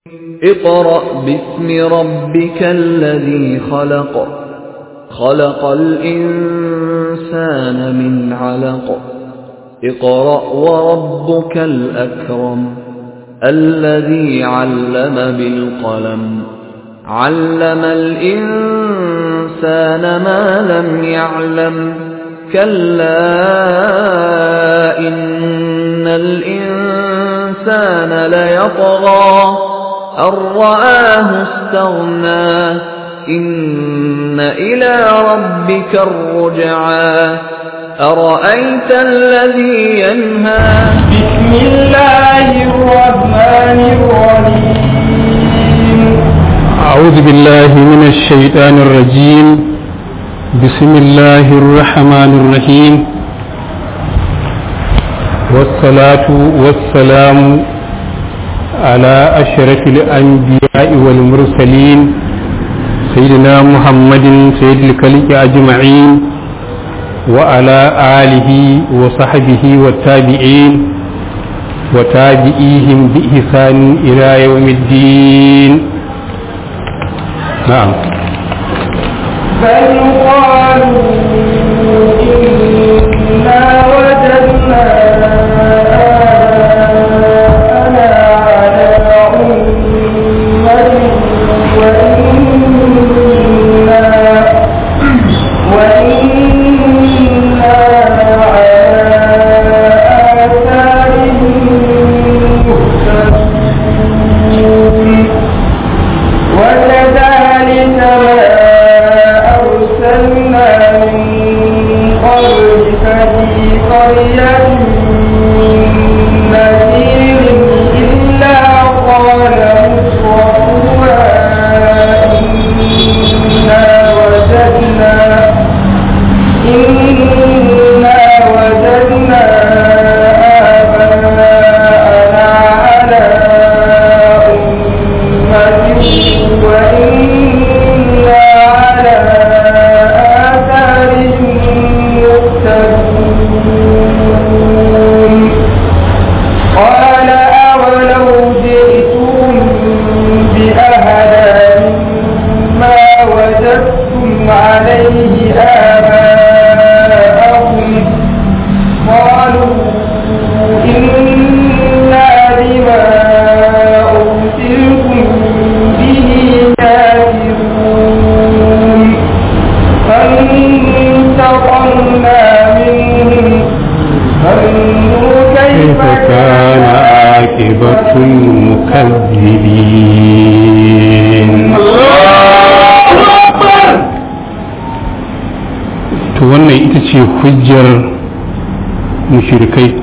اقرأ باسم ربك الذي خلق خلق الإنسان من علق اقرأ وربك الأكرم الذي علم بالقلم علم الإنسان ما لم يعلم كلا إن الإنسان ليطغى أن رآه استغنى إن إلى ربك الرجعى أرأيت الذي ينهى بسم الله الرحمن الرحيم أعوذ بالله من الشيطان الرجيم بسم الله الرحمن الرحيم والصلاة والسلام على أشرف الأنبياء والمرسلين سيدنا محمد سيد الكلك أجمعين وعلى آله وصحبه والتابعين وتابعيهم بإحسان إلى يوم الدين نعم بل قالوا إنا وجدنا آباءنا على أمة وإنا وإنا على آثارهم مهتدون وكذلك ما أرسلنا من قبلك في قرية من نذير إلا قال مترفوها إنا وجدنا إنا وجدنا آباءنا على أمة وإنا على آثارهم مقتدون قال أولو جئتم بأهدى مما وجدتم عليه آباءكم قالوا إنا بما أرسلتم به كافرون فانتقمنا منهم فانظر كيف كان عاقبة المكذبين to wannan ita ce hujjar mushrikai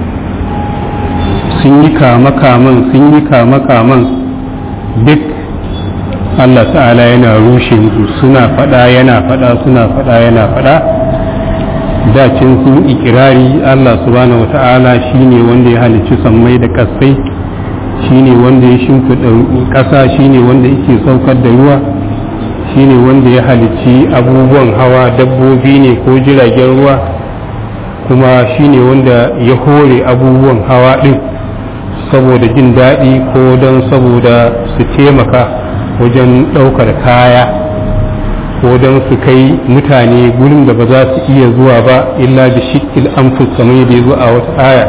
sun yi kama-kaman sun yi kama-kaman duk Allah ta'ala yana rushe musu suna fada yana fada suna fada yana fada dacin sun ikirari Allah subhanahu wata'ala shine wanda ya halicci sammai da kasai shine wanda ya shimfiɗa ƙasa shine wanda yake saukar da ruwa shine wanda ya halicci abubuwan hawa dabbobi ne ko jiragen ruwa kuma shine wanda ya hore abubuwan hawa ɗin saboda jin daɗi ko don saboda su taimaka wajen ɗaukar kaya ko don su kai mutane gurin da ba za su iya zuwa ba illa da shikil anfus kamar yadda ya zo a wata aya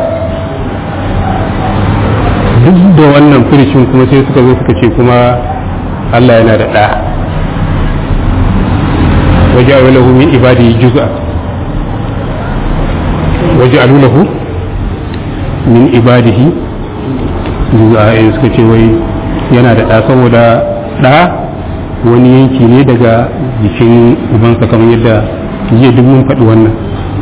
duk da wannan firicin kuma sai suka zo suka ce kuma Allah yana da ɗa waje a lahu min ibadi juz'a waje a lahu min ibadihi juz'a in suka ce wai yana da ɗa saboda ɗa wani yanki ne daga jikin ubansa kamar yadda jiya duk mun faɗi wannan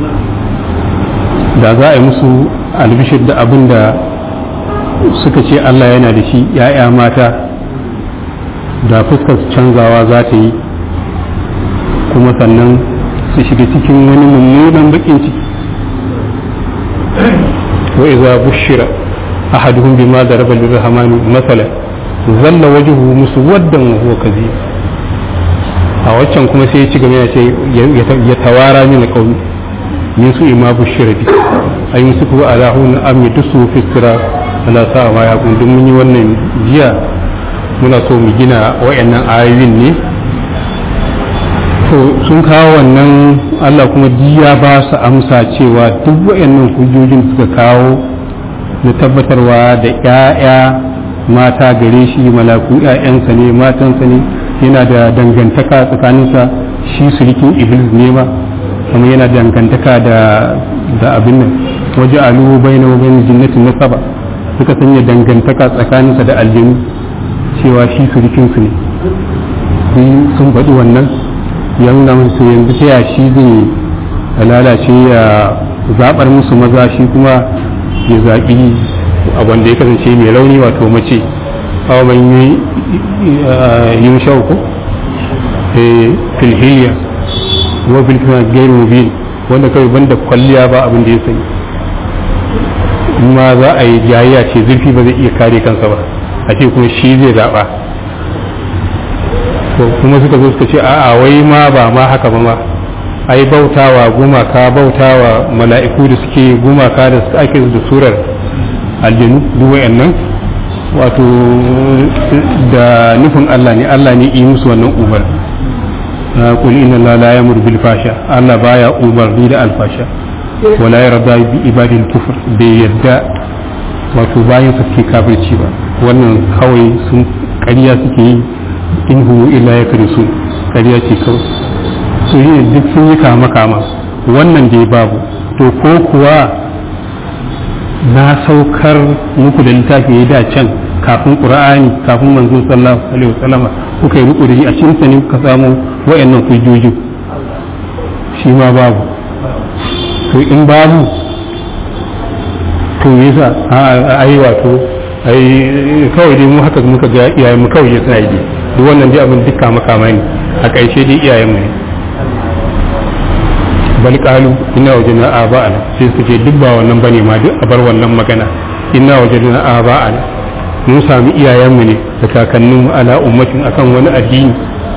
da za a yi musu albishir da abin da suka ce Allah yana da shi ‘ya'ya mata da fuskar canzawa za ta yi kuma sannan su shiga cikin wani mummunan bakin ciki wa iza bushira ahaduhum bima daraba lirrahmani masala zalla wajhuhu muswaddan wa huwa kadhib a waccan kuma sai ya ci gaba ya ce ya tawara min qaumi min su ima bushira bi ay musufu ala hun am yadusu fi sira ala sa ma ya kun mun yi wannan jiya muna so mu gina wayannan ayoyin ne to sun kawo wannan Allah kuma ya ba su amsa cewa duk wayannan hujjojin suka kawo na tabbatarwa da 'ya'ya mata gare shi malaku 'ya'yansa ne matansa ne yana da dangantaka tsakaninsa shi surikin iblis ne ma kuma yana dangantaka da da abin nan waje alu bai na bai jinnatin nasaba suka sanya dangantaka tsakaninsa da aljinu cewa shi surikinsu ne sun faɗi wannan ya nuna musu yanzu ta shi zai lalace ya zaɓar musu maza shi kuma ya zaɓi a wanda ya kasance mai rauni wato mace awa ban yi yin shauku filhiyya wa filhiyya gairu mubin wanda kawai banda kwalliya ba abin da ya sani ma za a yi jayayya ce zurfi ba zai iya kare kansa ba a ce kuma shi zai zaɓa to kuma suka zo suka ce a'a wai ma ba ma haka ba ma ai bautawa gumaka bautawa mala'iku da suke gumaka da suka ake da surar aljanu duk wayannan wato da nufin Allah ne Allah ne yi musu wannan umar qul inna la la yamur bil fasha Allah baya umarni da alfasha wala yarda bi ibadil kufr bai yadda wato bayan sa ke kafirci ba wannan kawai sun ƙarya suke yi in hu illa ya su ƙarya ce kawai su yi duk sun yi kama kama wannan dai babu to ko kuwa na saukar muku da littafi ya da can kafin qur'ani kafin manzo sallallahu alaihi wasallam kuka yi riko da shi a cikin sa ne kuka samu wayannan hujjoji shi ma babu to in babu to yasa a ai wato ai kawai dai mu haka muka ga iyayen mu kawai suna yi duk wannan dai abin duka makama ne a ƙarshe dai iyayen mu ne bal qalu inna wajadna aba'ana sai su ce duk ba wannan bane ma duk a bar wannan magana inna wajadna aba'ana mun sami iyayen mu ne da kakannin mu ala ummatin akan wani addini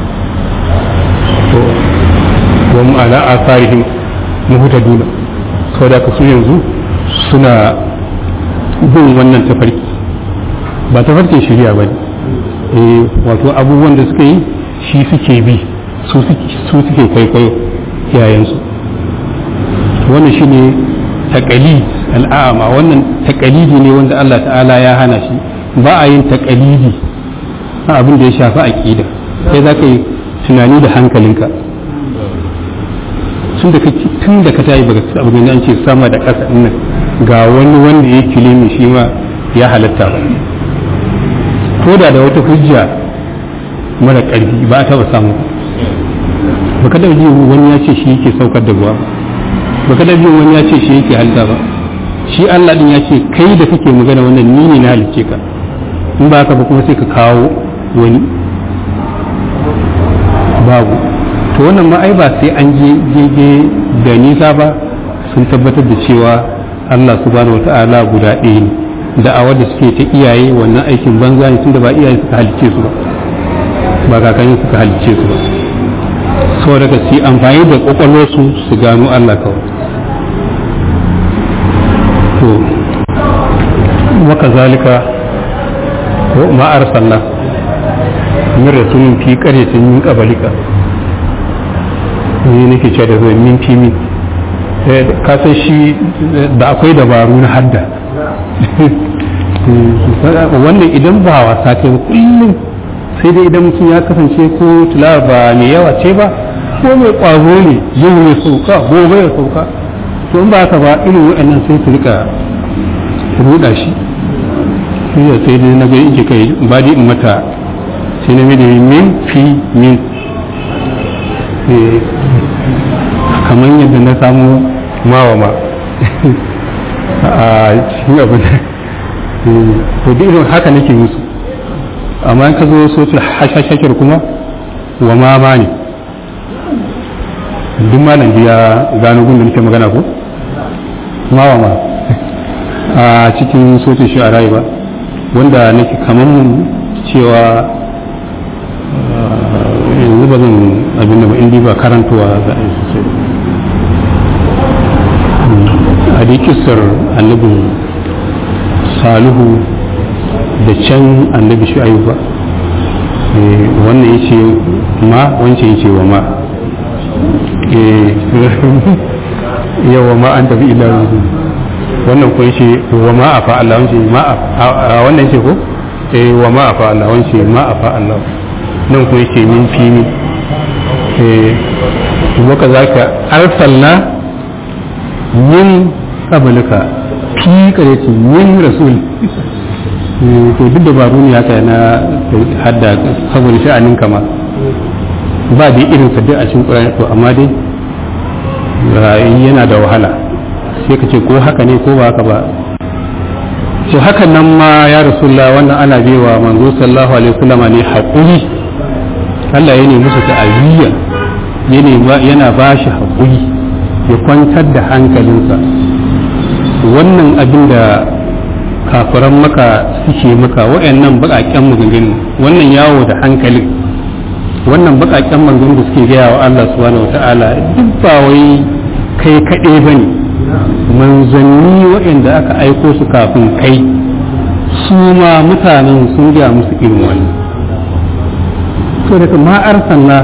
to wa mu ala asarihim muhtaduna saboda ka su yanzu suna bin wannan tafarki ba tafarkin shari'a ba ne wato abubuwan da suka yi shi suke bi su suke kwaikwayo yayansu wannan shi ne taƙalid al'ama wannan taƙalidi ne wanda Allah ta'ala ya hana shi ba a yin taƙalidi a abin da ya shafi aƙida sai za ka yi tunani da hankalinka tun da ka tayi baka abu da an ce sama da ƙasa nan ga wani wanda ya kilimi shi ma ya halatta ba ko da da wata hujja mara ƙarfi ba a taɓa samu ba ka ji wani ya ce shi yake saukar da ruwa ba ka ji wani ya ce shi yake halitta ba shi Allah din ya ce kai da kake magana wannan ni ne na halicce ka in ba ka ba kuma sai ka kawo wani babu to wannan ma ai ba sai an je je da nisa ba sun tabbatar da cewa Allah subhanahu wata'ala guda ɗaya ne da'awar da suke ta iyaye wannan aikin banza ne tunda ba iyaye suka halicce su ba ba kakanni suka halicce su ba sau daga su amfani da kwakwalwarsu su gano Allah kawai to waka zalika ma arsalna min rasulin fi qaryatin min qablika ni nake cewa da zai min fi min ka san shi da akwai dabaru na hadda wannan idan ba wasa ce kullum sai dai idan mutum ya kasance ko tilawa ba mai yawa ce ba ko mai kwazo ne yau ya sauka gobe ya sauka to in ba haka ba irin waɗannan sai su rika ruda shi sai ya sai dai na ga yake kai ba dai in mata sai na mai min fi min kamar yadda na samu mawa ma a cikin abin to da irin haka nake musu amma in ka zo sotul hashashakir kuma wa ma ma ne duk malam ya gano gun da nake magana ko ma wa ma a cikin sotul shi a rayu ba wanda nake kamar mun cewa yanzu ba zan abin da ba indi ba karantowa za a yi sosai a dai kisar annabin salihu da can annabi shu'ayu ba Eh, wannan ya ce ma wancan ya ce wa ma Eh, yawa ma an tafi ila ruhu wannan ko ya ce wa ma a fa Allah wancan ma a a- wannan ya ce ko eh wa ma a fa Allah wancan ma a fa Allah nan ko ya ce min fi min eh waka zaka arsalna min qablika fi qarati min rasul Eh, to duk dabaru ne haka na hadda saboda sha'anin kama ba dai irin sa duk a cikin Qur'ani to amma dai ra'ayi yana da wahala sai ka ce ko haka ne ko ba haka ba to hakan nan ma ya rasulullah wannan ana bewa manzo sallallahu alaihi wasallam ne haƙuri Allah ya nemi musu ta'aziyya ya nema- yana ba shi haƙuri ya kwantar da hankalinsa wannan abin da kafiran maka suke maka wa'annan baƙaƙen maganganu wannan yawo da hankalin wannan baƙaƙen maganganu da suke gaya wa Allah subhanahu wata'ala duk ba wai kai kaɗai ba ne manzanni waɗanda aka aiko su kafin kai su ma mutanen sun gaya musu irin wani to daga ma arsalna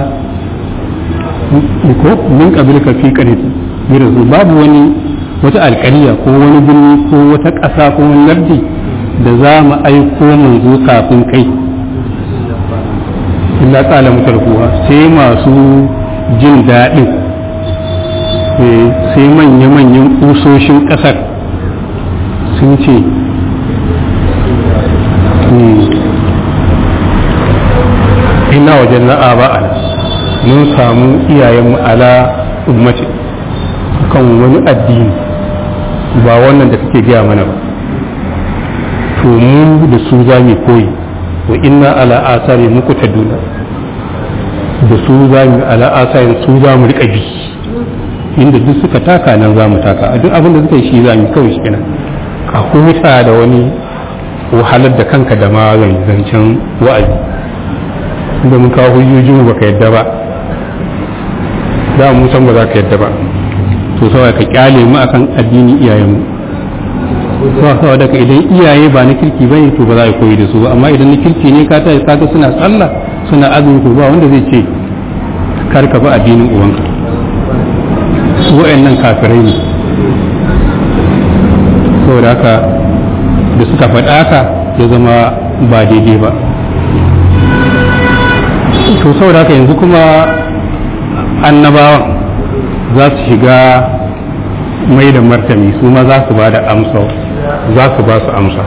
ko min qablika fi qaryatin min rasul babu wani wata alƙariya ko wani birni ko wata ƙasa ko wani lardi da za mu aiko manzo kafin kai illa tsala mutarkuwa sai masu jin daɗin eh, sai manya-manyan ƙusoshin ƙasar sun ce hmm, ina wajen na'a ba'ala mun samu iyayenmu ala ummati kan wani addini ba wannan da kake gaya mana ba to mu da su za mu koyi wa inna ala asari muku ta duna da su za mu ala asari su za mu riƙa bi inda duk suka taka nan za mu taka a duk abin da suka yi shi za mu kawai shi kenan ka huta da wani wahalar da kanka da ma zancen wa'azi da mun kawo hujjojin baka yadda ba da mu san ba za ka yadda ba to saboda ka kyale mu akan addini iyayen mu to saboda ka idan iyaye ba na kirki bane to ba za a koyi da su ba amma idan na kirki ne ka ta kaga suna sallah suna azumi to ba wanda zai ce kar ka bi addinin uwanka su wayannan kafirai ne saboda haka da suka faɗa haka ya zama ba daidai ba to saboda haka yanzu kuma annabawan za su shiga mai da martani su ma za su ba da amsa za su ba su amsa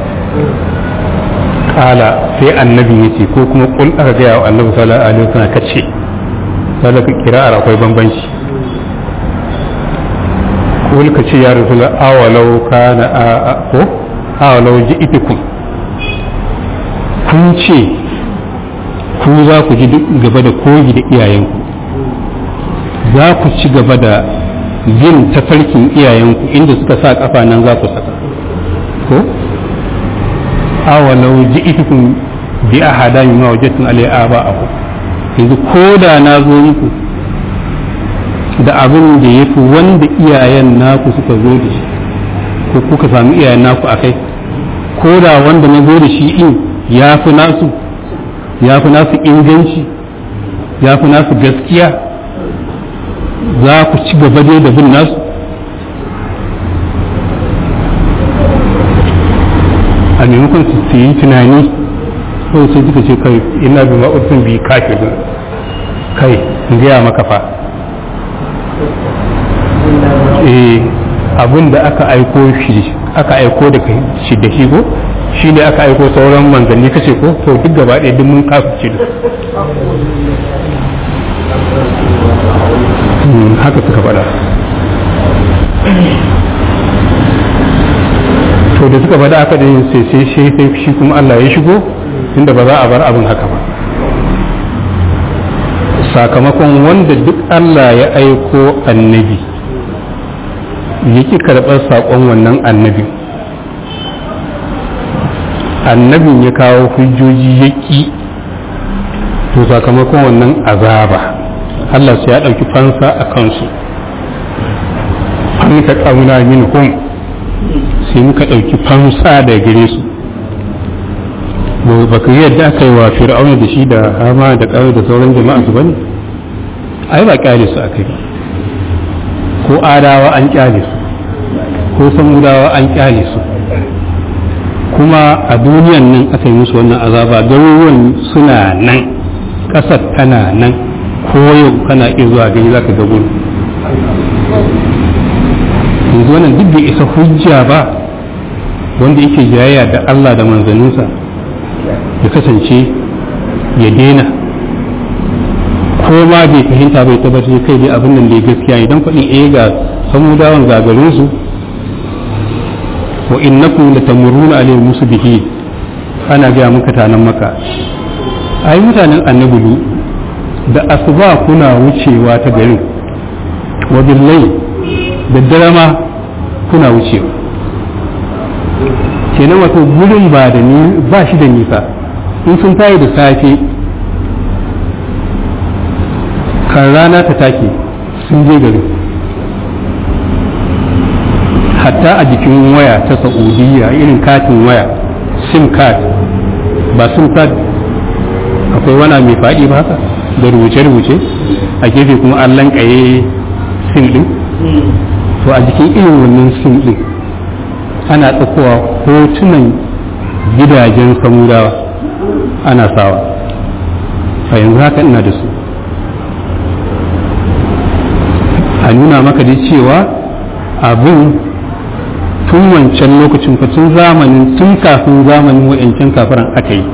kala sai annabi ya ce ko kuma kul aka gaya wa annabi sallallahu alaihi wasallam kace sai ka kira'ar akwai bambanci kul ka ce ya rasul awalau kana a ko awalau ji'itukum kun ce ku za ku ji duk gaba da koyi da iyayenku za ku ci gaba da bin tafarkin iyayenku inda suka sa kafa nan za ku saka ko awalau ji'itukum bi ahada mimma wajadtum alai aba'akum yanzu ko da na zo muku da abin da ya fi wanda iyayen naku suka zo da shi ko kuka sami iyayen naku a kai ko da wanda na zo da shi in ya fi nasu ya fi nasu inganci ya fi nasu gaskiya za ku ci gaba dai da bin nasu a maimakon su yi tunani kawai sai suka ce kai ina bi ma'urfin bi kafin kai in gaya maka fa eh abin da aka aiko shi aka aiko da shi da shi ko shi ne aka aiko sauran manzanni kace ko to duk gaba ɗaya duk mun kafirce da haka suka faɗa to da suka faɗa aka ɗin sai sai shi sai shi kuma Allah ya shigo inda ba za a bar abin haka ba sakamakon wanda duk Allah ya aiko annabi ya ki karɓar saƙon wannan annabin annabin ya kawo hujjoji ya ƙi to sakamakon wannan azaba Allah sai ya ɗauki fansa a kansu an ka ƙauna min hum sai muka ɗauki fansa da gare su wa ba ka yadda aka yi wa fir'auna da shi da hama da ƙawai da sauran jama'a su bane ai ba kyale su akai ba ko adawa an kyale su ko samudawa an kyale su kuma a duniyan nan aka yi musu wannan azaba garuruwan suna nan ƙasar tana nan ko yau kana iya zuwa gani za ka ga gudu yanzu wannan duk bai isa hujja ba wanda yake jayayya da Allah da manzanninsa ya kasance ya daina ko ma bai fahimta bai tabbatar kai dai abin nan da ya gaskiya idan faɗin eh ga samudawan gagarin su wa innakum latamurruna alayhim musbihi ana ga muka tanan maka ai mutanen annabi da asuba kuna wucewa ta garin wa billahi da dare ma kuna wucewa kenan wato gurin ba da ni ba shi da nisa in sun tayi da safe kan rana ta take sun je garin hatta a jikin waya ta saudiya irin katin waya sim card ba sim card akwai wana mai faɗi ba haka da rubuce-rubuce a gefe kuma an lankaye sim ɗin to a jikin irin wannan sim ɗin ana tsakowa hotunan gidajen samudawa ana sawa a yanzu haka ina da su a nuna maka dai cewa abin tun wancan lokacin fa tun zamanin tun kafin zamanin wa'ancan kafiran aka yi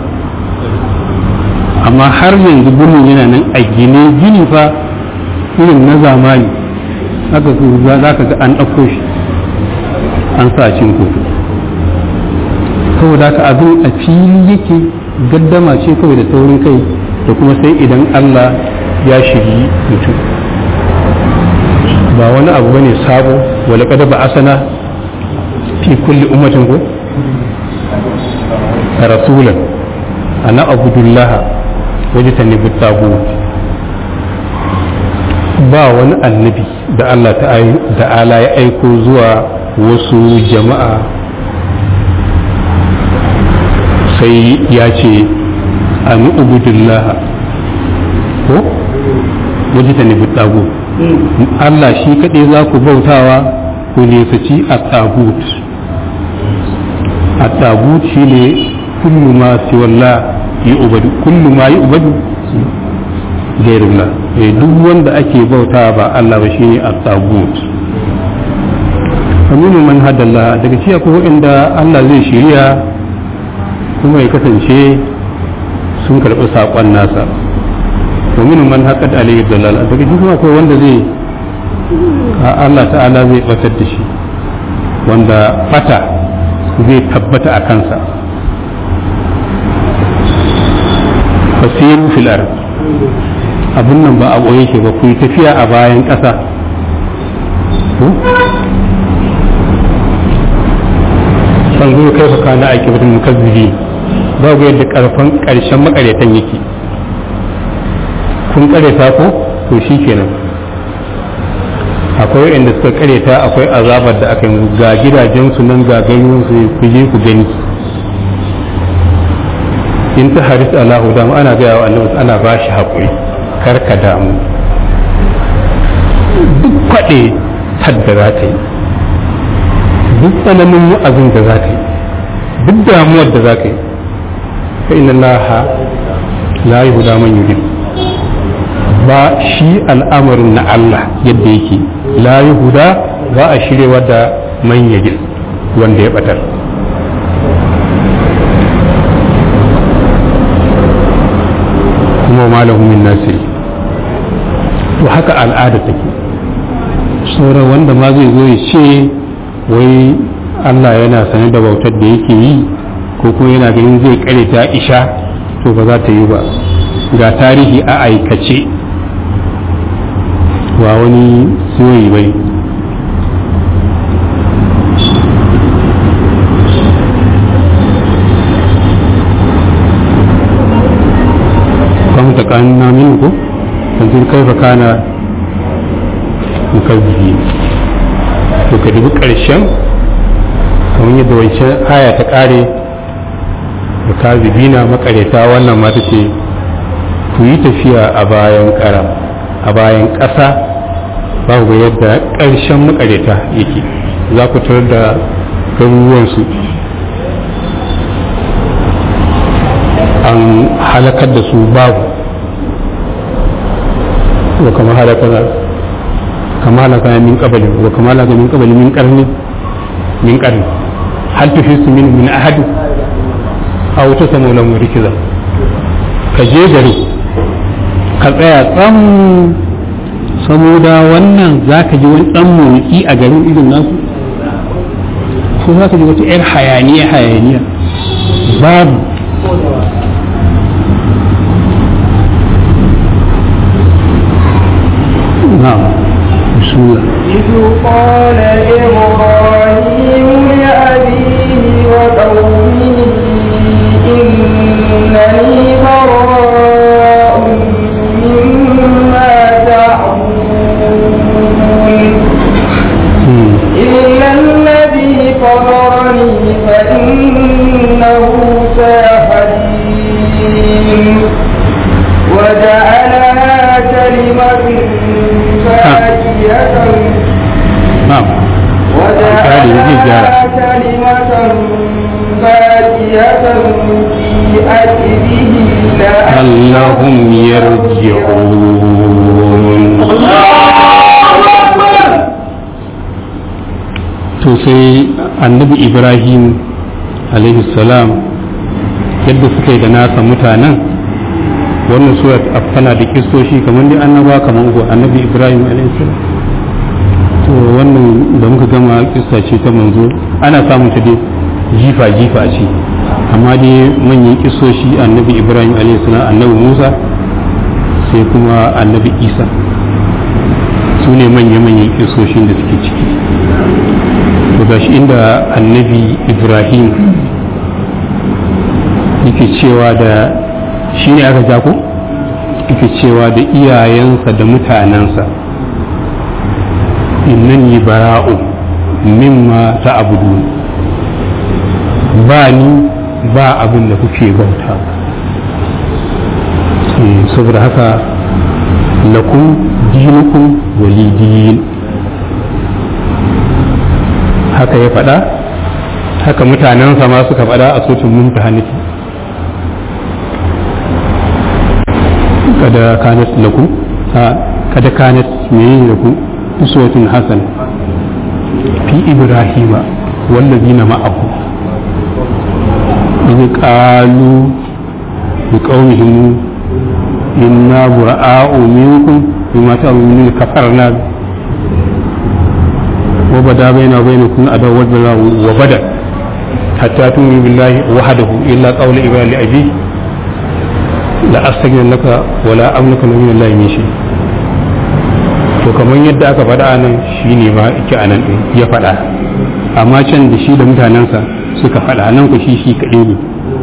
amma har yanzu birnin yana nan a gine gini fa irin na zamani haka za ka ga an ɗauko shi an sa cin kotu saboda haka abin a fili yake gaddama ce kawai da taurin kai da kuma sai idan Allah ya shiri mutum ba wani abu bane sabo wala kada ba asana fi kulli ummatin ko rasulan ana abudullah wajtanibu tagut ba wani annabi da Allah ta'ala ya aiko zuwa wasu jama'a sai ya ce an ubudullah ko wajtanibu tagut Allah shi kaɗai za ku bautawa ku nesaci a tagut a tagut shi ne kullu ma siwalla yi ubadu kullu ma yi ubadu gairullah duk wanda ake bauta ba Allah ba shine a tagut aminu man hadalla daga ciya ko inda Allah zai shirya kuma ya kasance sun karɓi saƙon nasa ومن من حقد عليه الضلال daga cikin akwai wanda zai Allah ta'ala zai batar da shi wanda bata zai tabbata a kansa fasiru fil ard abin nan ba a boye shi ba ku yi tafiya a bayan ƙasa san zo kai fa kana aiki mutum mukazzibi ba ga yadda karfan ƙarshen makaretan yake kun kareta ko to shi kenan akwai inda suka kareta akwai azabar da aka yi ga gidajensu nan ga su ku je ku gani in ta haris Allahu damu ana gaya wa annabi ana ba shi haƙuri kar ka damu duk kwaɗe tadda za ta yi duk tsananin wa'azin da za ta yi duk damuwar da za ka yi fa inna laha la yuhda man yudib ba shi al'amarin na Allah yadda yake la huda ba a shirewa da manyajin wanda ya batar kuma malahu min nasiri to haka al'ada take sauran wanda ma zai zo ya ce wai Allah yana sane da bautar da yake yi ko kuma yana ganin zai kare ta isha to ba za ta yi ba ga tarihi a aikace ba wani soyi bai kwamta kanna min ko yanzu kai fa kana mukazzibi to ka dubi ƙarshen kamar yadda wancan aya ta ƙare da kazibina makareta wannan mata ce ku yi tafiya a bayan ƙara a bayan ƙasa ba ku ga yadda ƙarshen makareta yake za ku tarar da garuruwansu an halakar da su babu wa kama halakar kama halakar min kabalin wa kama halakar min kabalin min karni min karni hal tuhisu min min ahadi aw tasamu lahu rikiza ka je gari ka tsaya tsam saboda wannan za ka ji wani ɗan motsi a garin irin nasu ko za ka ji wata 'yar hayaniya hayaniya babu na'am bismillah إذ قال إبراهيم لأبيه وقومه إنني براء مما تعبدون Hmm. إلا الذي فطرني فإنه سيهدين وجعلها كلمة باقية na'am Misali, zai gyara. وجعلها كلمة باقية في أجله اللهم يرجعون to sai annabi ibrahim alaihi salam yadda suka yi da nasa mutanen wannan surat tana da kistoshi kamar dai annaba kamar uku annabi ibrahim alaihi salam to wannan da muka gama kissa ce ta manzo ana samun ta dai jifa jifa ce amma dai manyan kisoshi annabi ibrahim alaihi salam annabi musa sai kuma annabi isa su ne manya-manyan kisoshin da suke ciki to gashi inda annabi ibrahim yake cewa da shi ne aka jako yake cewa da iyayensa da mutanensa innani bara'u mimma ta abudu ba ni ba abin da kuke bauta Eh, saboda haka lakum dinukum walidin haka ya faɗa haka mutanensa ma suka faɗa a sotun mumtahanati kada kanat lakum ha kada kanat menene lakum uswatun hasan fi ibrahima wallazina ma'ahu إذ قالوا لقومهم إنا براء منكم بما تعملون كفرنا وبدا بيننا وبينكم عداوة وبدا حتى تؤمنوا بالله وحده إلا قول إبراهيم لأبيه لا أستغفر لك ولا أملك من الله من شيء to kamar yadda aka faɗa nan shi ne ma ike a nan ɗin ya faɗa amma can da shi da mutanensa suka faɗa nan ku shi shi kaɗai ne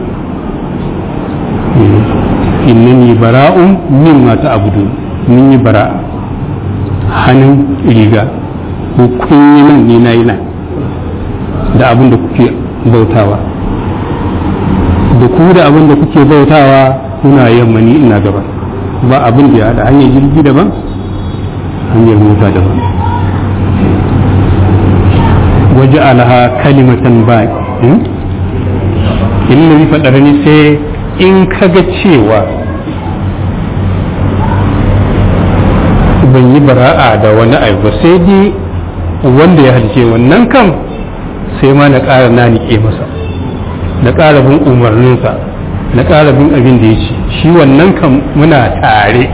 innani bara'un min mata abudu mun yi bara'a hannun riga ko kun yi nan ne na yi nan da abin da kuke bautawa da ku da abin da kuke bautawa kuna yamma ni ina gaba ba abin da ya haɗa hanyar jirgi daban hanyar mota daban waje alaha kalimatan ba illa ni faɗar ni sai in kaga cewa ban yi bara'a da wani abu ba sai dai wanda ya halice wannan kan sai ma na ƙara na niƙe masa na ƙara bin umarninsa na ƙara bin abin da ya ce shi wannan kan muna tare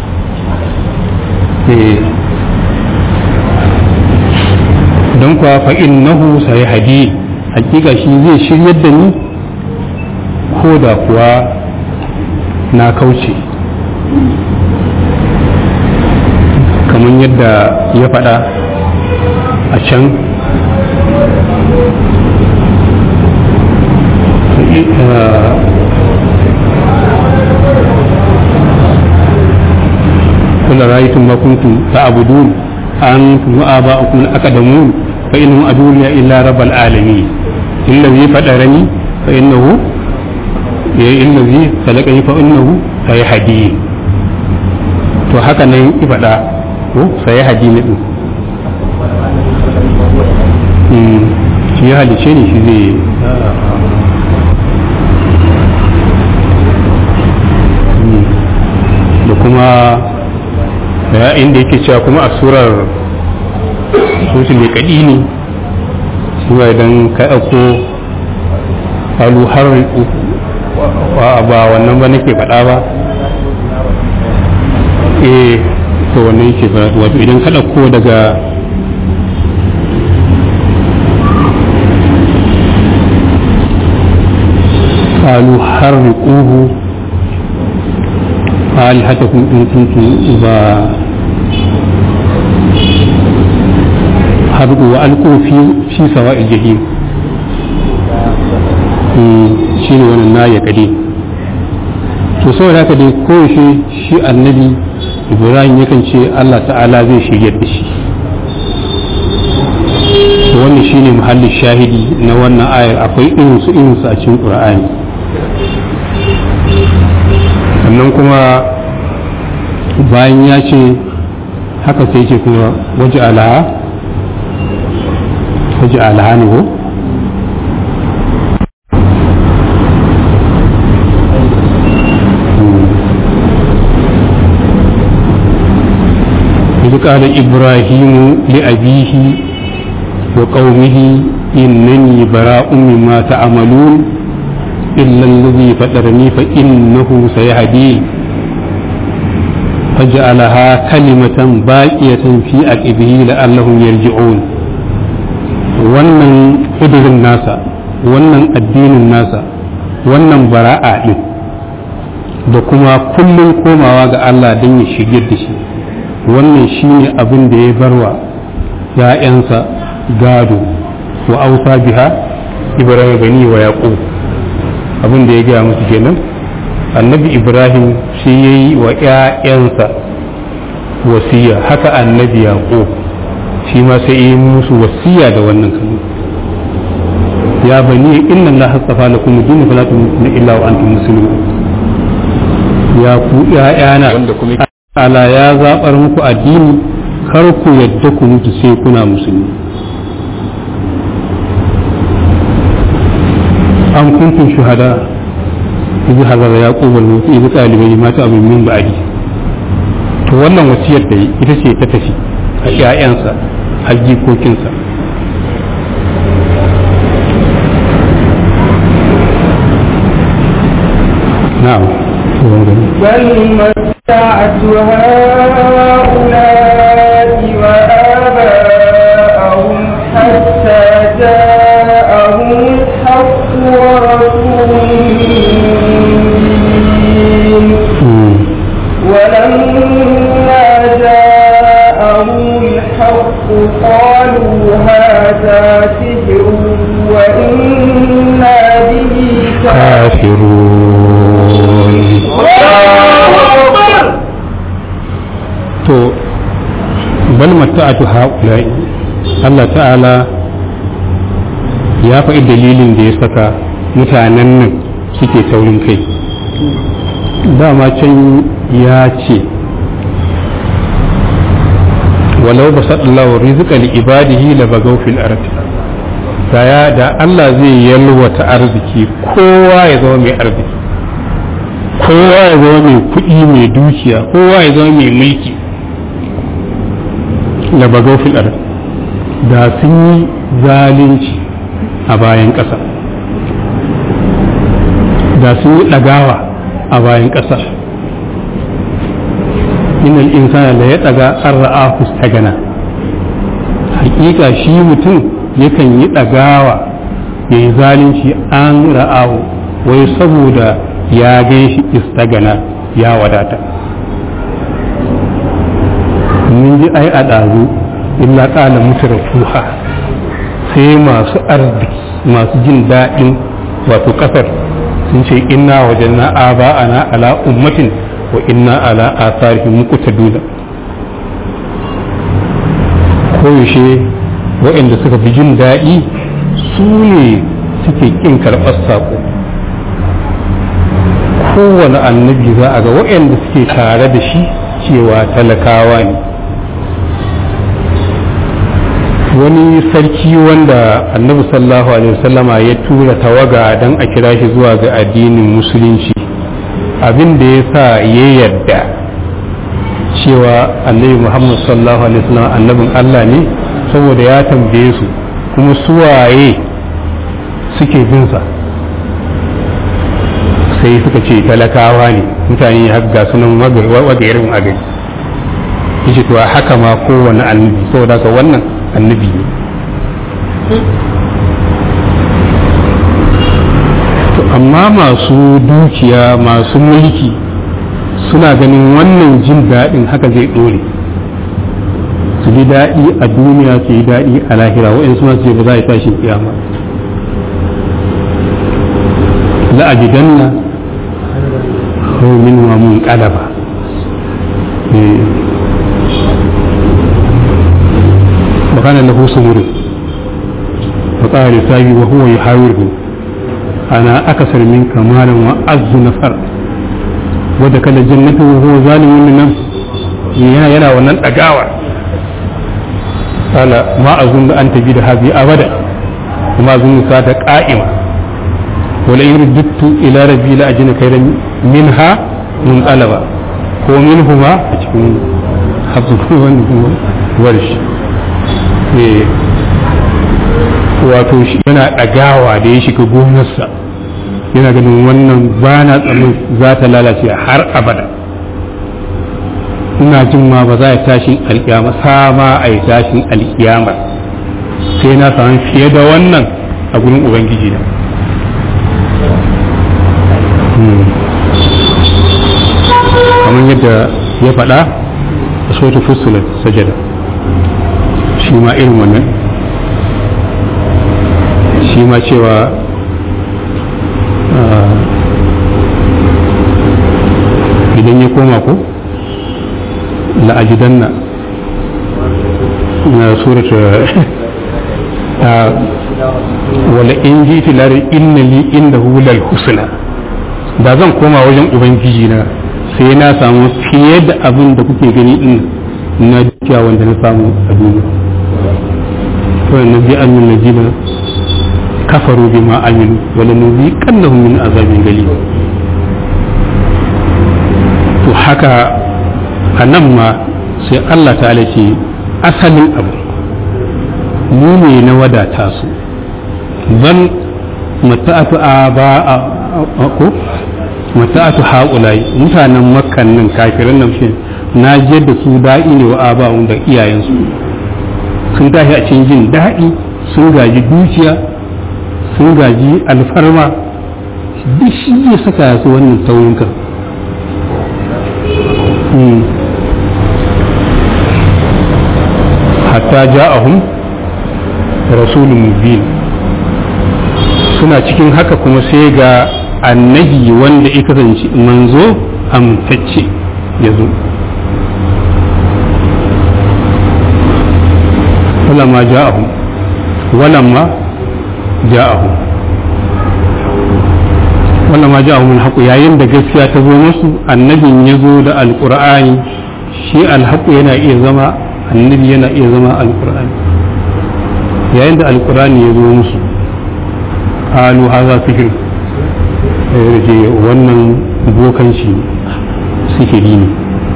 don kuwa fa'in nahu sai hadi hakika shi zai shiryar da ni ko da kuwa na kauce kamar yadda ya faɗa a can قل رأيتم ما كنتم تعبدون أنتم وآباؤكم الأقدمون فإنهم أدعوا إلا رب العالمين الذي فطرني فإنه ya yi illazi salaka yi fa'innahu sai hadi to haka nan ibada ko sai hadi ne din shi ya halice ne shi zai da kuma da inda yake cewa kuma a surar sosu mai kaɗi ne shi idan ka ɗauko alu har ba wannan ba nake faɗa ba eh to wannan yake faɗa wato idan ka ɗauko daga قالوا حرقوه آلهتكم إن كنتم إذا حرقوا وألقوا في في سواء الجحيم shi ne wannan na ya kade to saboda haka dai koyaushe shi annabi ibrahim yakan ce allah ta'ala zai shiryar da shi to wannan shi ne muhallin shahidi na wannan ayar akwai irinsu irinsu a cikin ƙur'ani sannan kuma bayan ya ce haka sai ce kuma waje alaha waje alaha ne ko إذ قال إبراهيم لأبيه وقومه إنني براء مما تعملون إلا الذي فطرني فإنه سيهدين فجعلها كلمة باقية في عقبه لعلهم يرجعون wannan ƙudurin nasa wannan addinin nasa wannan bara'a ɗin da kuma kullum komawa ga Allah don ya shigar da shi wannan shine abin da ya barwa ‘ya'yansa gado wa ausa biha ibrahim bani wa yaqub abin da ya gaya musu kenan annabi ibrahim shi ya yi wa ‘ya'yansa wasiya haka annabi yaqub shi ma sai yi musu wasiya da wannan kalma ya bani inna Allah hasafa lakum din fala tu'minu illa wa antum muslimun ya ku ‘ya'yana wanda kuma ala ya zaɓar muku addini kar ku yadda ku mutu sai kuna musulmi an kuntum shuhada idh hadara yaqub al-maut idh qala li ma ta'budu min ba'di to wannan wasiyar da yi ita ce ta tafi a ƴaƴansa har jikokinsa na'am بل متعت هؤلاء وآباءهم حتى جاءهم الحق ورسول مبين ولما جاءهم الحق قالوا هذا سحر وإنا به kafirun to bal mata'atu haula'i Allah ta'ala ya faɗi dalilin da ya saka mutanen nan suke taurin kai dama can ya ce walau ba saɗallahu rizqa li ibadihi la bagaw fil ardi daya da Allah zai yalwata arziki kowa ya zama mai arziki kowa ya zama mai kuɗi mai dukiya kowa ya zama mai mulki da bagau fil ard da sun yi zalunci a bayan ƙasa da sun yi ɗagawa a bayan ƙasa inal insana da ya ɗaga an ra'a gana hakika shi mutum yakan yi ɗagawa ya yi zalunci an ra'ahu wai saboda ya gan shi istagana ya wadata mun ji ai a ɗazu illa ƙala mutu fuha sai masu arziki masu jin daɗin wato ƙasar sun ce inna wajen na aba ana ala ummatin wa inna ala asarihim muqtaduna koyaushe waɗanda suka fi jin daɗi su ne suke ƙin karɓar saƙo kowane annabi za a ga waɗanda suke tare da shi cewa talakawa ne wani sarki wanda annabi sallallahu alaihi wasallama ya tura tawaga don a kira shi zuwa ga addinin musulunci abin da ya sa ya yarda cewa annabi muhammad sallallahu alaihi wasallam annabin allah ne saboda ya tambaye su kuma suwaye suke binsa sai suka ce talakawa ne mutane har ga sunan wagarin a gari yace to haka ma kowane annabi saboda ka wannan annabi ne to amma masu dukiya masu mulki suna ganin wannan jin daɗin haka zai ɗore su ji daɗi a duniya su yi daɗi a lahira wa'in suna ce ba za a yi tashin kiyama la'ajidanna min wa mun ƙalaba وكان له سمر فقال لساقي وهو يحاوره أنا أكثر منك مالا وأعز نفر ودخل الجنة وهو ظالم لنفسه yana yana wannan ɗagawa قال ما أظن أن تجد هذه أبدا وما أظن ساعة قائمة ولئن رددت إلى ربي لأجن خيرا منها منقلبا ko minhuma a cikin hafsu warsh wato shi yana ɗagawa da ya shiga gonarsa yana ganin wannan ba na tsanin za ta lalace har abada ina jin ma ba za a tashin alkiyama sama a yi tashin alkiyama sai na samu fiye da wannan a gurin ubangiji na kamar yadda ya faɗa a sautu fusulat sajada shi ma irin wannan shi ma cewa idan ya koma ko la'ajidanna na surata wala in ji tilari inna li inda hulal husna da zan koma wajen ubangiji na sai na samu fiye da abin da kuke gani din na dukiya wanda na samu a duniya kawai na bi an nuna jina kafaru bi ma aminu wala nuzi kannahum min azabin gali to haka a nan ma sai Allah ta'ala ce asalin abu mu ne na wadata su ban mata'atu a ba a ko mata'atu haƙulai mutanen makkan nan kafiran nan shi na je da su da'i ne wa aba'un da iyayensu sun tashi a cikin jin daɗi sun gaji dukiya sun gaji alfarma duk shi ya saka su wannan taurin kan hatta ja'ahum rasulun mubin suna cikin haka kuma sai ga annabi wanda ya kasance manzo amtacce ya zo walamma ja'ahum walamma ja'ahum walamma ja'ahum alhaqu yayin da gaskiya ta zo musu annabin ya zo da alqur'ani shi alhaqu yana iya zama annabi yana iya zama alqur'ani yayin da alqur'ani ya zo musu qalu hadha sihr je wannan bokanci sihiri ne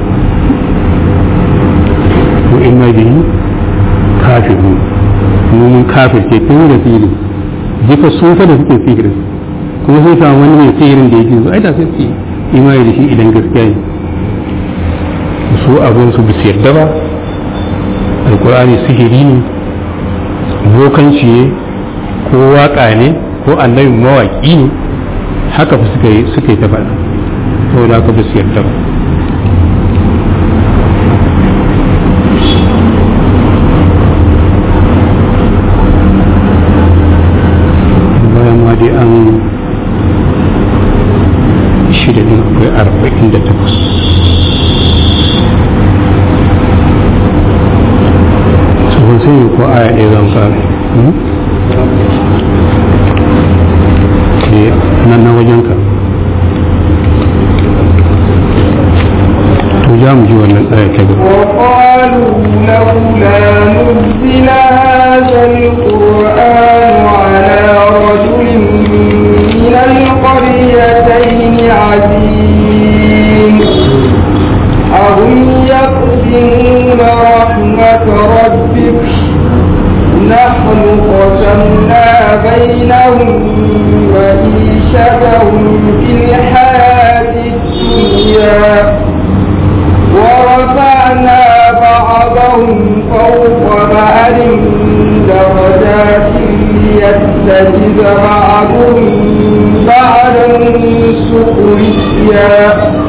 ko inna bihi kafiru mun kafir ke tun da sihiri jika sun fa da suke sihirin kuma sun samu wani mai sihirin da yake ai da sai su imani da shi idan gaskiya ne su abin su bisu yarda ba alkur'ani sihiri ne bokanci ne ko waka ne ko annabi mawaki ne haka fa suka yi suka yi ta faɗa saboda haka ba su yarda ba bayan ma dai an shida din akwai arba'in da takwas tsohon sai yi ko aya ɗaya zan fara nan na wajenka za mu ji wannan tsaya ta gaba وقالوا لولا نزل هذا القرآن على رجل من القريتين عظيم أهم يقسمون رحمة ربك نحن قسمنا بينهم معيشتهم في الحياة الدنيا ورفعنا بعضهم فوق بعض درجات ليتخذ بعضهم بعضا سخريا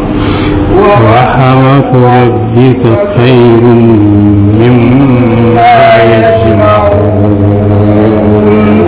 ورحمة ربك خير مما يجمعون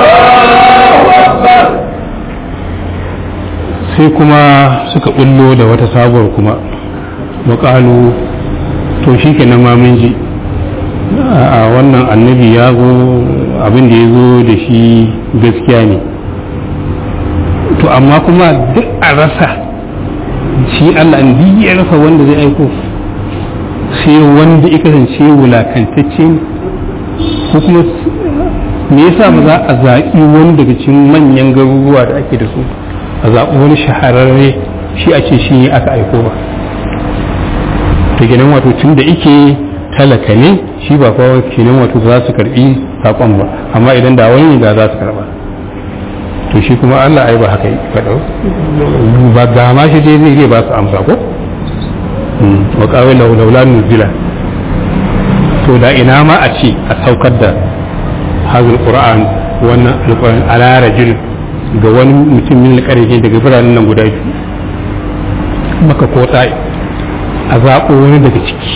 sai kuma suka bullo da wata sabuwar kuma waƙalu to shi ke ma mun ji a wannan annabi ya zo abin da ya zo da shi gaskiya ne to amma kuma duk a rasa shi Allah in ya rasa wanda zai aiko sai wanda ya kasance wulakantacce ne ko kuma me yasa ba za a zaɓi wani daga cikin manyan garuruwa da ake da su a zaɓi wani shahararre shi a ce shi aka aiko ba ta gidan wato tun da ike talaka ne shi ba kawai kenan wato za su karɓi saƙon ba amma idan da wani da za su karɓa to shi kuma Allah ai ba haka yi faɗo ba ga ma shi dai zai ba su amsa ko wa kawai laula nuzila to da ina ma a ce a saukar da hazul qur'an wannan alquran ala rajul ga wani mutum min alqarfi daga biranen nan guda biyu maka ko tsaye a zaɓo wani daga ciki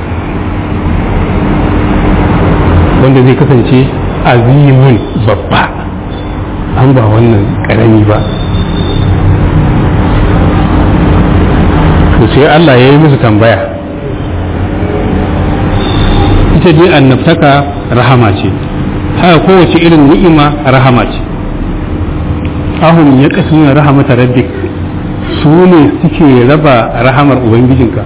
wanda zai kasance azimin babba an ba wannan karami ba to sai Allah ya yi musu tambaya ita dai annabtaka rahama ce haka kowace irin ni'ima rahama ce ahun ya kasu rahamata rabbik su ne suke raba rahamar ubangijinka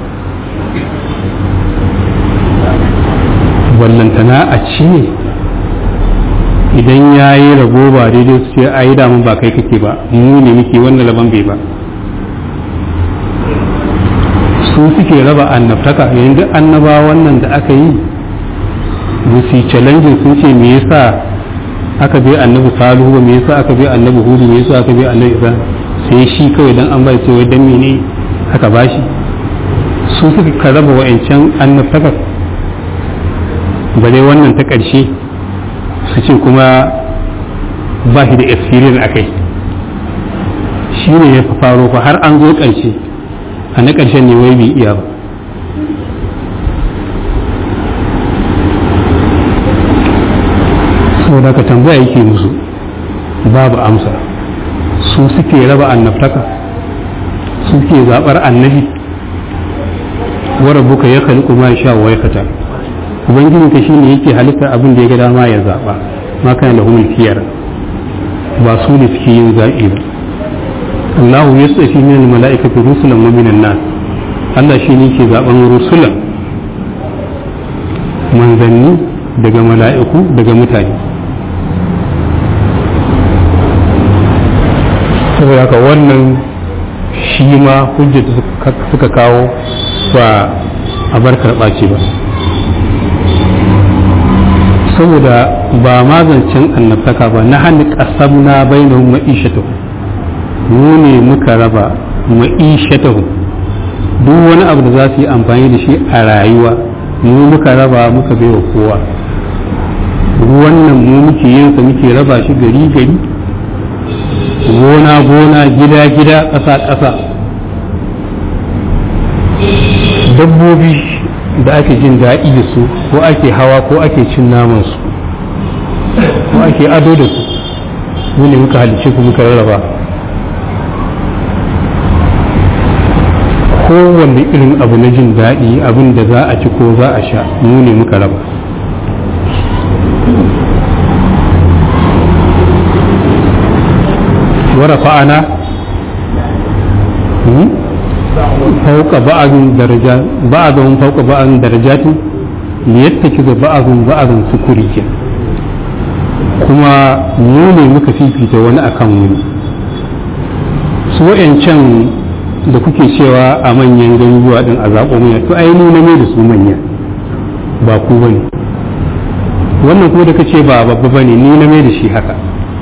wallantana a ci ne idan ya yi rabo ba daidai su ce a yi damun ba kai kake ba mu ne muke wannan rabon bai ba su suke raba annabtaka yayin duk annaba wannan da aka yi musu challenge sun ce me yasa aka bi annabi salihu ba me yasa aka bi annabi hudu me yasa aka bi annabi ibrahim sai shi kawai dan an bai ce wai dan mene aka bashi su suka raba wa'ancan annabtaka bare wannan ta ƙarshe su ce kuma ba shi da experience a kai shi ne ya faro fa har an zo ƙarshe a na ƙarshen ne wai bai iya ba saboda ka tambaya yake musu babu amsa su suke raba annabtaka su suke zaɓar annabi warabuka ya khaliqu ma sha wa yakata ubangiji ka shine yake halitta abin da ya ga dama ya zaba ma kana da humul kiyar ba su ne suke yin zaɓi ba Allah ya tsafi min mala'ikati rusulan wa minan nas Allah shi ne ke zaben rusulan manzanni daga mala'iku daga mutane saboda haka wannan shi ma hujjar suka kawo ba a bar karɓa ce ba saboda ba mazancin annabtaka ba na hannu ƙasam na bainahum ma'ishatahu mu ne muka raba ma'ishatahu duk wani abu da za su yi amfani da shi a rayuwa mu muka raba muka baiwa kowa ruwan nan mu muke yin sa muke raba shi gari gari gona gona gida gida ƙasa ƙasa dabbobi da ake jin daɗi da su ko ake hawa ko ake cin naman su ko ake ado da su mu ne muka halice ku muka rarraba kowanne irin abu na jin daɗi abin da za a ci ko za a sha mu ne muka raba ورفعنا fauka ba'adun daraja ba'adun fauka ba'adun darajatin liyattakiza ba'adun ba'adun sukuriya kuma mu ne muka fifita wani akan wani su wa'yancan da kuke cewa a manyan garuruwa din a zaɓo manya to ai ni na mai da su manya ba ku bane wannan kuma da kace ba babba bane ni na mai da shi haka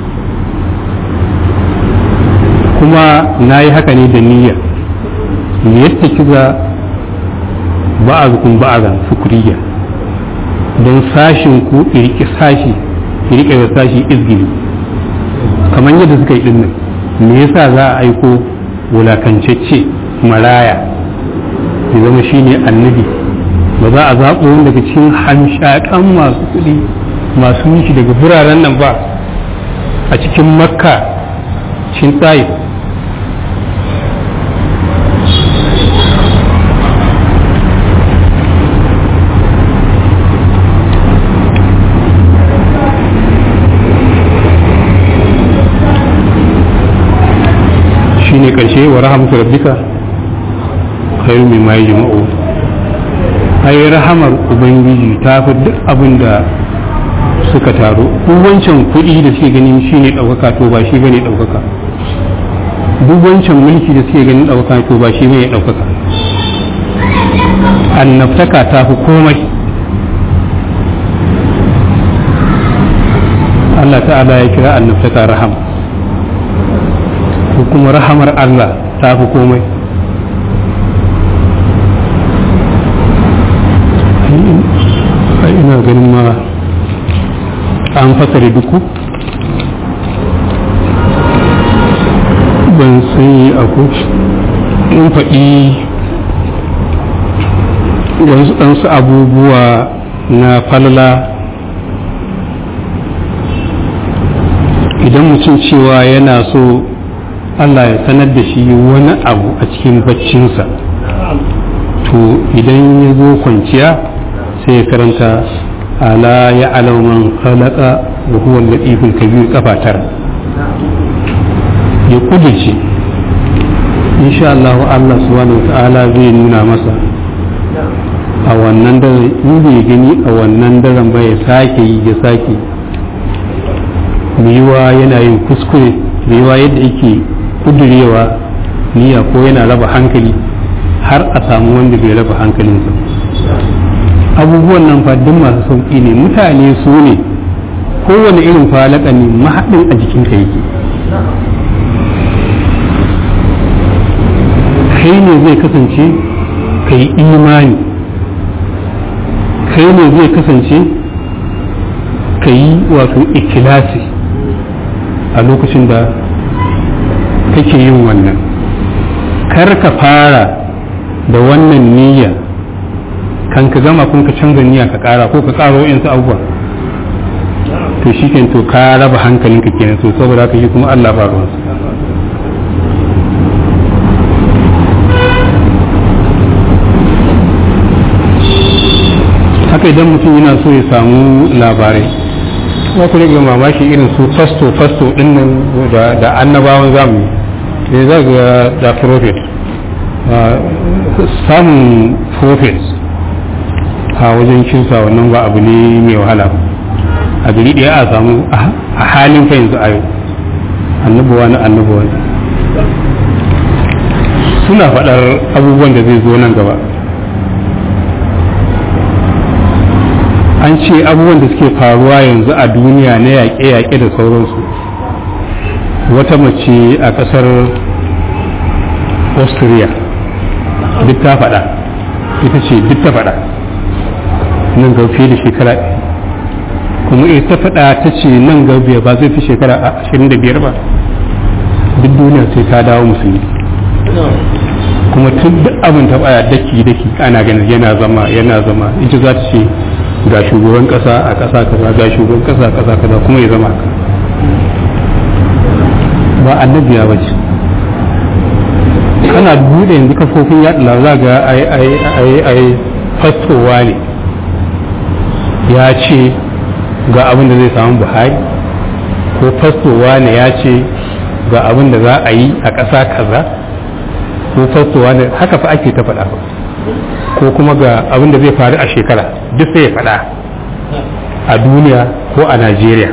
kuma na yi haka ne da niyya yadda kiza ba'azukum ba'azan sukuriya don sashin ku irki sashi irki da sashi izgili kamar yadda suka yi dinnan me yasa za a aiko wulakancacce maraya ya zama shine annabi ba za a zaɓo wani daga cikin hamshaƙan masu kuɗi masu miki daga biraren nan ba a cikin makka cikin tsayi shine karshe wa rahamtu rabbika khairu mimma yajma'u ai rahamar ubangiji ta fi duk abin da suka taru duk wancan kuɗi da suke ganin shine ɗaukaka to ba shi bane ɗaukaka duk wancan mulki da suke ganin ɗaukaka to ba shi bane ɗaukaka annabtaka ta fi komai Allah ta'ala ya kira annabtaka rahama ko kuma rahamar Allah ta fi komai ina ganin ma an fasare duku ban sani a in faɗi wasu ɗansu abubuwa na falala idan mutum cewa yana so Allah ya sanar da shi wani abu a cikin baccinsa to idan ya zo kwanciya sai ya karanta ala ya alauman khalaqa wa huwa al-latiful kabir kafa tara ya kudurce insha Allah Allah subhanahu wa ta'ala zai nuna masa a wannan daren in bai gani a wannan daren ba ya sake yi ya sake yiwa yana yin kuskure yiwa yadda yake kudurewa niyya ko yana raba hankali har a samu wanda bai raba hankalinsa abubuwan nan fa duk masu sauƙi ne mutane su ne kowane irin falaka ne mahaɗin a jikinka yake kai ne zai kasance ka yi imani kai ne zai kasance ka yi wato ikilasi a lokacin da kake yin wannan kar ka fara da wannan niyya kan ka gama kun ka canza niyya ka kara ko ka karo yansu abubuwa to shi to ka raba hankalinka kenan so saboda haka yi kuma Allah ba ruwansa haka idan mutum yana so ya samu labarai kuma ku rage mamaki irin su fasto fasto din nan da annabawan zamani ne za ga da prophet samun prophet a wajen kinsa wannan ba abu ne mai wahala a gari ɗaya a samu a halin fa yanzu a yau annabuwa na annabuwa suna faɗar abubuwan da zai zo nan gaba an ce abubuwan da suke faruwa yanzu a duniya na yaƙe-yaƙe da sauransu wata mace a ƙasar austria duk ta faɗa ita ce duk ta faɗa nan ga fiye da shekara kuma ita faɗa ta ce nan ga ba zai fi shekara ashirin da biyar ba duk duniya sai ta dawo musulmi kuma tun duk abin ta baya daki daki ana ganin yana zama yana zama ita za ta ce ga shugaban kasa a kasa kaza ga shugaban kasa a kasa kaza kuma ya zama haka ba annabiya ba ce kana bude yanzu kafofin yaɗa labarai ga ai ai ai ai fastowa ne ya ce ga abin da zai samu buhari ko fastowa ne ya ce ga abin da za a yi a ƙasa kaza ko fastowa da haka fa ake ta faɗa ko kuma ga abin da zai faru a shekara duk sai ya faɗa a duniya ko a najeriya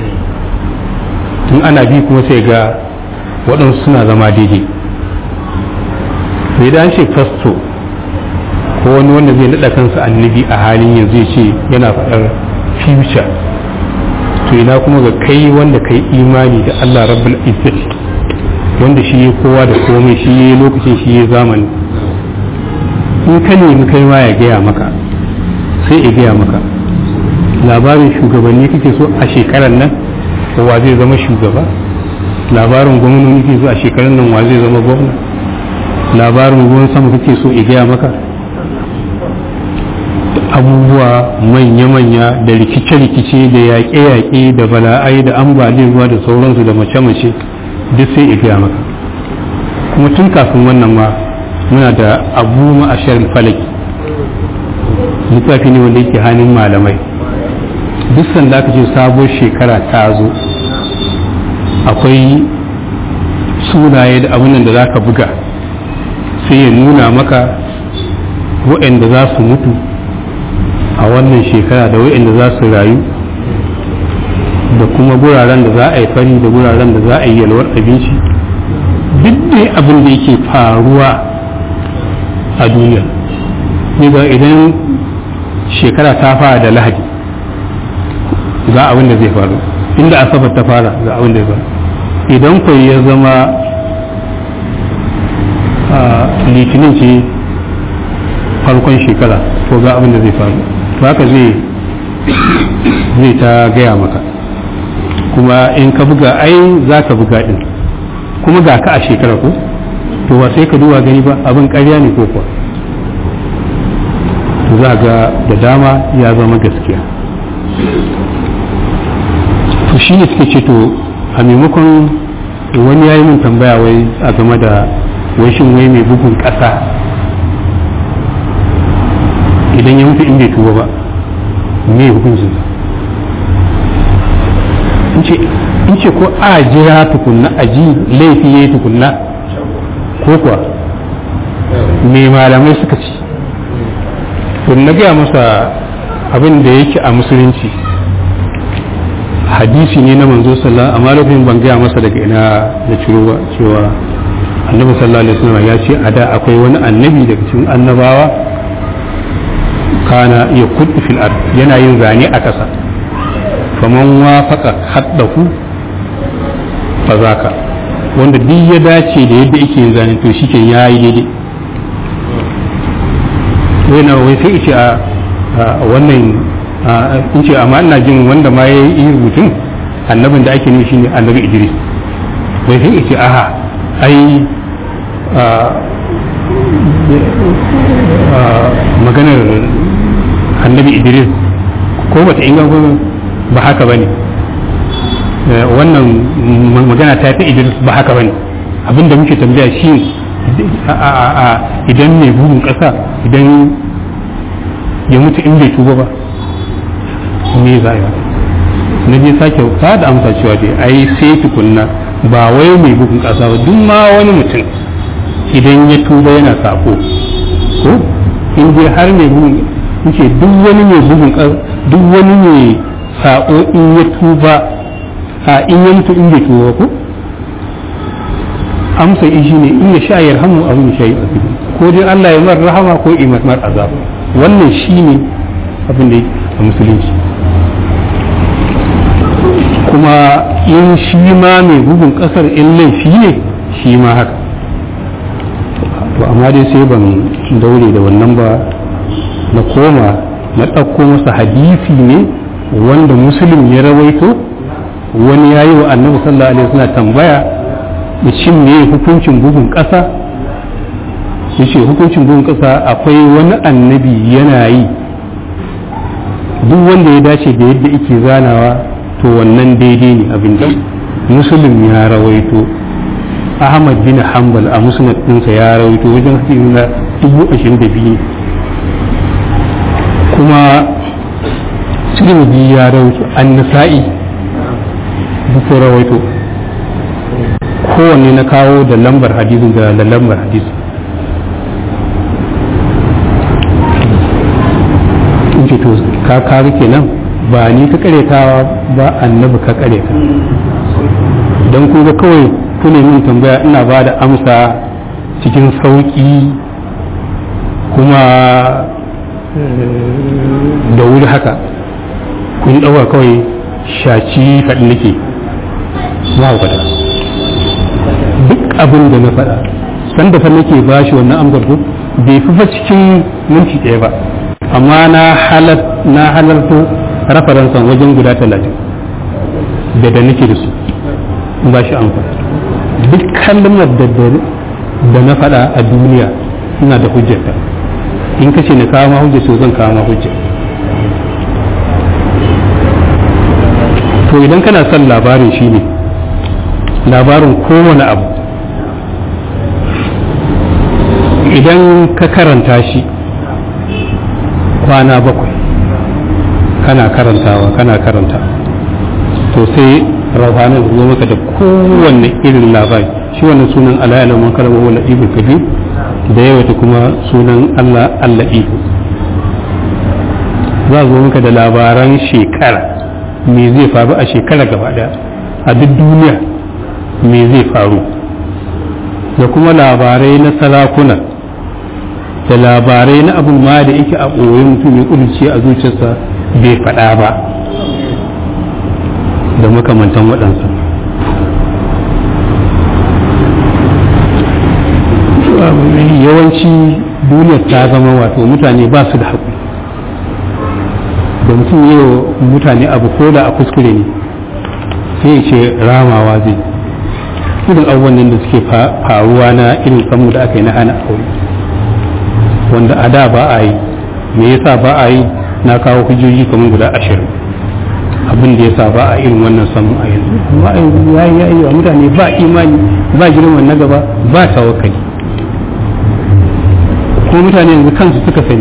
tun ana bi kuma sai ga waɗansu suna zama daidai sai da an ce fasto ko wani wanda zai naɗa kansa annabi a halin yanzu ya ce yana faɗar future to ina kuma ga kai wanda kai imani da Allah rabbul izzati wanda shi ya kowa da komai shi ya lokacin shi ya zamani in ka nemi kai ma ya gaya maka sai ya gaya maka labarin shugabanni kake so a shekarar nan wa zai zama shugaba labarin gwamnoni kake so a shekarar nan wa zai zama gwamna labarin ruwan sama kake so ya gaya maka abubuwa manya-manya da rikice-rikice da yaƙe-yaƙe da bala'ai da ambaliyar ruwa da sauransu da mace-mace duk sai gaya maka kuma tun kafin wannan ma muna da abu ma'ashar falaki littafi ne wanda yake hannun malamai duk sanda aka ce sabuwar shekara ta zo akwai sunaye da abin da za ka buga sai ya nuna maka waɗanda za su mutu a wannan shekara da waɗanda za su rayu da kuma guraren da za a yi fari da guraren da za a yi yalwar abinci duk dai abin da yake faruwa a duniya ga idan shekara ta fara da lahadi ga abin da zai faru inda asabar ta fara ga abin da zai faru idan kwai ya zama litinin ce farkon shekara to ga abin da zai faru haka zai zai ta gaya maka kuma in ka buga ai za ka buga din kuma ga ka a shekara ko to ba sai ka duba gani ba abin karya ne ko kuwa to za ga da dama ya zama gaskiya to shi ne suke ce to a maimakon wani ya yi min tambaya wai a game da wai shin wai mai bugun ƙasa idan ya mutu in bai tuba ba me hukuncin in ce ko a jira tukunna a ji laifi ya yi tukunna ko kuwa me malamai suka ci to na gaya masa abin da yake a musulunci hadisi ne na manzo sallallahu amma lokacin ban gaya masa daga ina na ciro ba cewa annabi sallallahu alaihi wasallam ya ce a da akwai wani annabi daga cikin annabawa kana ya kudu fil ard yana yin zane a ƙasa faman wafaka haddahu fa zaka wanda duk ya dace da yadda yake yin zane to shike ya yi daidai wai wai sai ce a wannan in ce amma ina jin wanda ma ya yi rubutun annabin da ake nufi shine annabi idris wai sai ce aha ai maganar annabi idris ko bata inganta ba haka bane wannan magana ta ta idris ba haka bane abinda muke tambaya shi idan mai bugun kasa idan ya mutu in bai tuba ba me za a yi na je sake ta da amsa cewa dai ai sai tukunna ba wai mai bugun kasa ba duk ma wani mutum idan ya tuba yana sako ko in dai har mai bugun in ce duk wani mai bugun duk wani mai sako in ya tuba a in ya mutu in bai tuba ko amsa shi ne in ya sha yarhamu abu ya sha yi ko dai Allah ya mar rahama ko ya mar azab wannan shine abin da a musulunci kuma in shi ma mai bugun kasar in laifi ne shi ma haka to amma dai sai ban daure da wannan ba na koma na ɗauko masa hadisi ne wanda musulun ya rawaito wani ya yi wa annabi sallallahu alaihi wasallam tambaya da shin me hukuncin bugun ƙasa yace hukuncin bugun ƙasa akwai wani annabi yana yi duk wanda ya dace da yadda yake zanawa to wannan daidai ne abin da musulun ya rawaito ahmad bin hanbal a musnad ɗinsa ya rawaito wajen hadisi na dubu ashirin da biyu kuma tirmidhi ya rawaito an-nasa'i duk rawaito kowanne na kawo da lambar hadisin da lambar hadisi ka kaga kenan ba ni ka karetawa ba annabi ka kareta don kun ga kawai kuna min tambaya ina ba da amsa cikin sauƙi kuma da wuri haka kun ɗauka kawai shaci faɗi nake mahaukata duk abin da na faɗa sanda fa nake ba shi wannan amsar ko bai fi fa cikin minti ɗaya ba amma na halarto rafaransan wajen guda talatin da da nake da su ba shi amsa duk kalmar da na faɗa a duniya ina da hujjata in kace na kawo ma hujja to zan kawo ma hujja to idan kana son labarin shi ne labarin kowane abu idan ka karanta shi kwana bakwai kana karantawa kana karanta to sai rafanin zo maka da kowanne irin labari shi wannan sunan Allah ya man karama wala ibu kabir da yawata kuma sunan Allah Allah ibu za zo maka da labaran shekara me zai faru a shekara gaba daya a duk duniya me zai faru da kuma labarai na sarakuna da labarai na abin ma da yake a ɓoye mutum ya ƙudurce a zuciyarsa bai faɗa ba da makamantan waɗansa yawanci duniyar ta zama wato mutane ba su da haƙuri da mutum yi wa mutane abu ko da a kuskure ne sai ya ce ramawa zai irin abubuwan nan da suke faruwa na irin samu da aka yi na hana aure wanda a da ba a yi me yasa ba a yi na kawo hujjoji kamar guda ashirin abin da yasa ba a irin wannan samu a yanzu amma a yanzu ya yi ya yi wa mutane ba imani ba girman na gaba ba tawakkali ko mutane yanzu kansu suka sani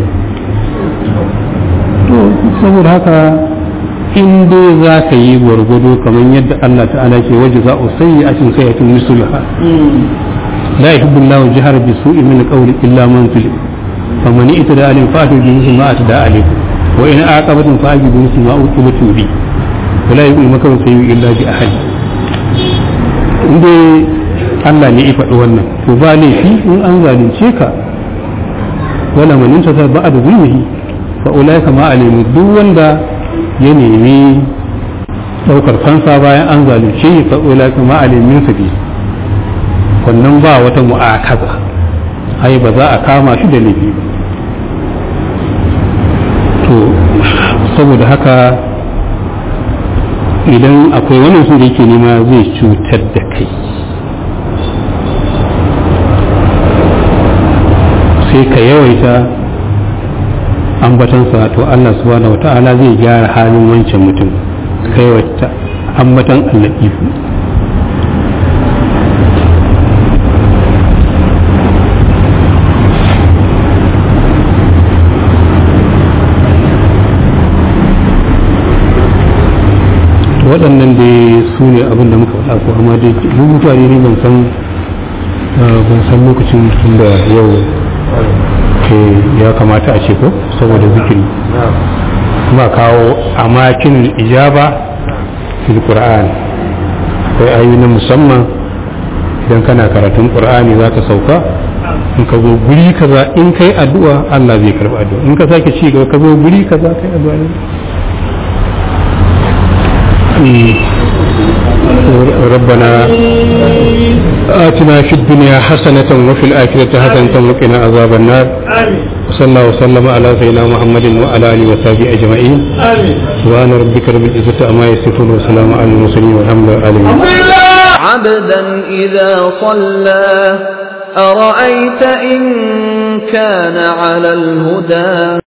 to saboda haka in dai za ka yi gwargwado kamar yadda Allah ta'ala ke waje za a sayi a cin sai a cin musulha la yuhibbu Allahu jihar bi su'i min qawli illa man zulim faman itada alim fa'atu bi misli ma atada alaykum wa in aqabatum fa'ajibu bi misli ma uqibatum bi wala yu'minu makaru sayyi illa bi ahadi in dai Allah ne ya faɗi wannan to ba laifi in an zalunce ka wala man intasa ba'da zulmihi fa ulaika ma alimu duk wanda ya nemi daukar fansa bayan an zalunce shi fa ulaika ma alimin sabi wannan ba wata mu'akaza ai ba za a kama shi da laifi ba to saboda haka idan akwai wani su da yake nema zai cutar da kai sai ka yawaita ambatansa to Allah subhanahu wa ta'ala zai gyara halin wancan mutum ka yawaita ambatan Allah ifu waɗannan dai su ne abin da muka faɗa ko amma dai rubuta ne ban san ban san lokacin tun da yau ke ya kamata a ce ko saboda zikiri kuma kawo amakin ijaba fil qur'an akwai ayoyi na musamman idan kana karatun qur'ani za ka sauka in ka zo guri kaza in kai addu'a Allah zai karba addu'a in ka sake ci gaba ka zo guri kaza kai addu'a ne ربنا آتنا في الدنيا حسنة وفي الآخرة حسنة وقنا عذاب النار وصلى الله وسلم على سيدنا محمد وعلى آله وصحبه أجمعين سبحان ربك رب العزة عما يصفون وسلام على المرسلين والحمد لله العالمين عبدا إذا صلى أرأيت إن كان على الهدى